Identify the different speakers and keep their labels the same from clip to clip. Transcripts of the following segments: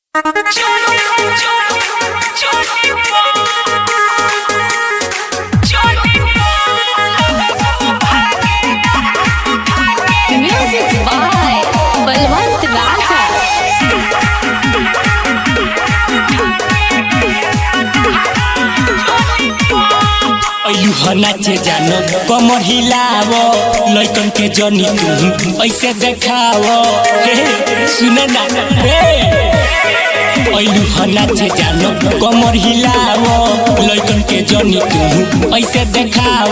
Speaker 1: Music by Balwant Raja.
Speaker 2: अयुह नाचे जानो कमर हिलाव लइकन के जनी तू ऐसे देखाव हे सुन ना हे अयुह नाचे जानो कमर हिलाव लइकन के जनी तू ऐसे देखाव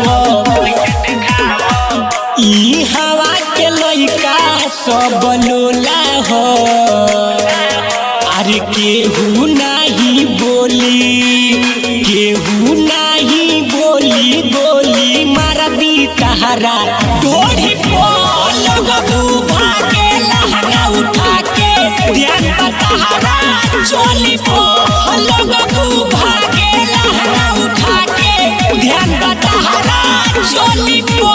Speaker 2: ई हवा के लइका सब लोला हो अरे केहू नाही बोली केहू नाही बोली बोली मार दी तहरा तोड़ी लगबू भागे लहंगा उठा के ध्यान तहरा चोली पो लगबू भागे लहंगा उठा के ध्यान तहरा चोली पो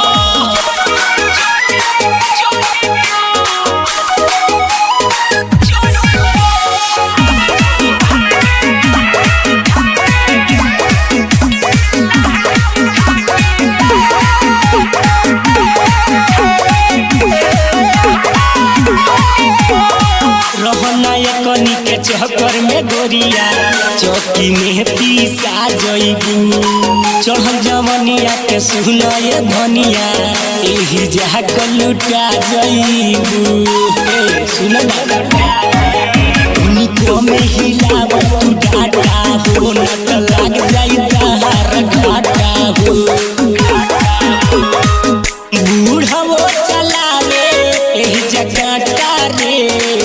Speaker 2: रहना कनी के चक्कर में गोरिया चौकी में पीसा जइबू चढ़ल जवनिया के सुना ये धनिया एही जाक लुटा जइबू ए सुन ना उनको में हिलाव तू डाटा हो न त लाग जाई तहार घाटा हो बूढ़ो चलावे एही जगटा रे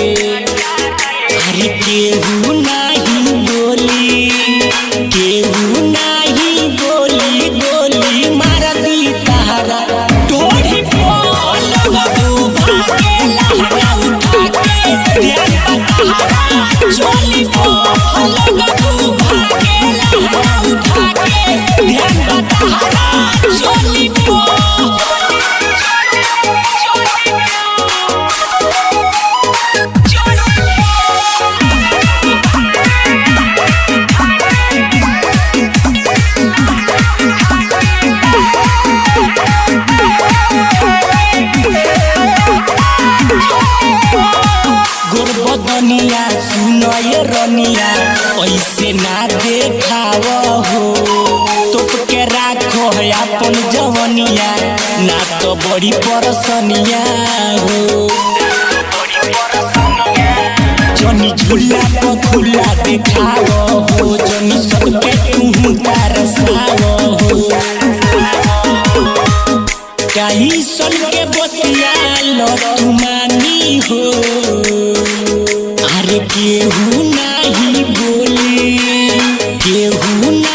Speaker 2: अरे केहू नाही बोली केहू नाही बोली बोली मार दी तहरा तोड़ी बोल लगू भागे लहरा उठा के ध्यान तहरा चोली बोल लगू भागे लहरा उठा के ध्यान तहरा चोली बोल गोरबदनिया सुनय रनिया ऐसे ना देखाव हो तोप के राखो है अपन जवनिया ना तो बड़ी परसनिया हो जनी झूला तो खुला देखाव हो जनी सबके तू तरसाव हो काई सन के बतिया लो तू मानी हो अरे केहू नाही बोली केहू